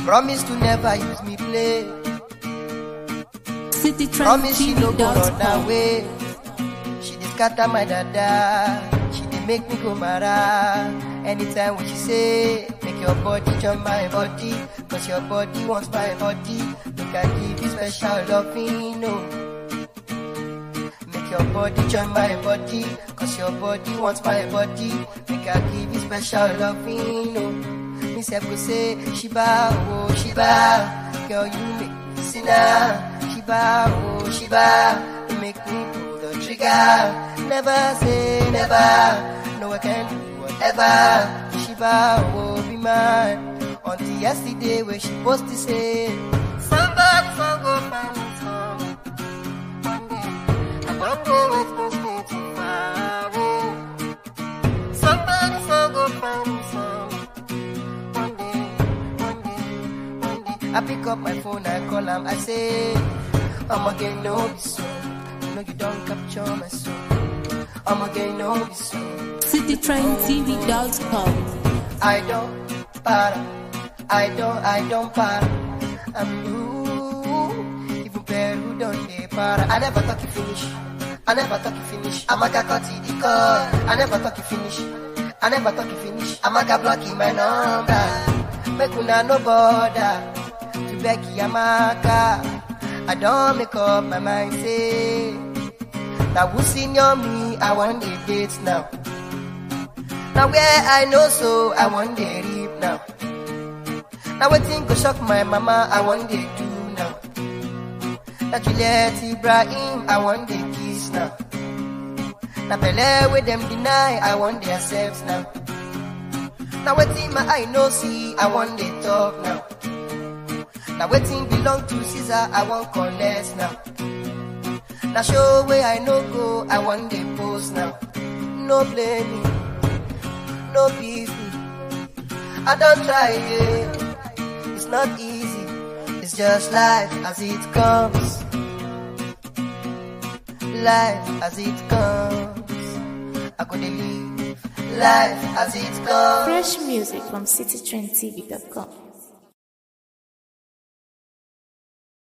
Promise to never use me play. Promise she no go run citytrendtv.com. away. She dey scatter my dada. She dey make me go mara. Anytime when she say, make your body join my body. Cause your body wants my body. Make I give you special loving, no. Make your body join my body. Cause your body wants my body. Make I give you special loving, no. Me say, go say, Shiba, oh, Shiba. Girl, you make me sinner. Shiba, oh, Shiba. You make me pull the trigger. Never say never. No, I can do whatever. Shiba, oh, be mine. Until yesterday, when she supposed to say, Somebody, so go find me some. One day, I don't go with no stay too far away. Somebody, so go find me some. One day, one day, one day. I pick up my phone, I call him, I say, I'm again, no, be so. You know you don't capture my soul. I'm again, no, be so. citytrendtv.com. I don't para, I don't, I don't para. I'm you, even Peru don't they para. I never talk you finish, I never talk you finish. I'm a cut the call, I never talk you finish, I never talk you finish. I'm a blocking my number, make una no bother. To beg Yamaka, I don't make up my mind say. Now who senior me, I want the dates now. Now where I know so, I want the reap now. Now waiting go shock my mama, I want the do now. Now Juliet Ibrahim, I want the kiss now. Now Bele with them deny, I want the accept now. Now waiting my eye no see, I want the talk now. Now waiting belong to Caesar, I want collect now. Now show where I no go, I want the post now. No blame me, no beef me. I don't try it. It's not easy. It's just life as it comes. Life as it comes. I could live life as it comes. Fresh music from citytrendtv.com.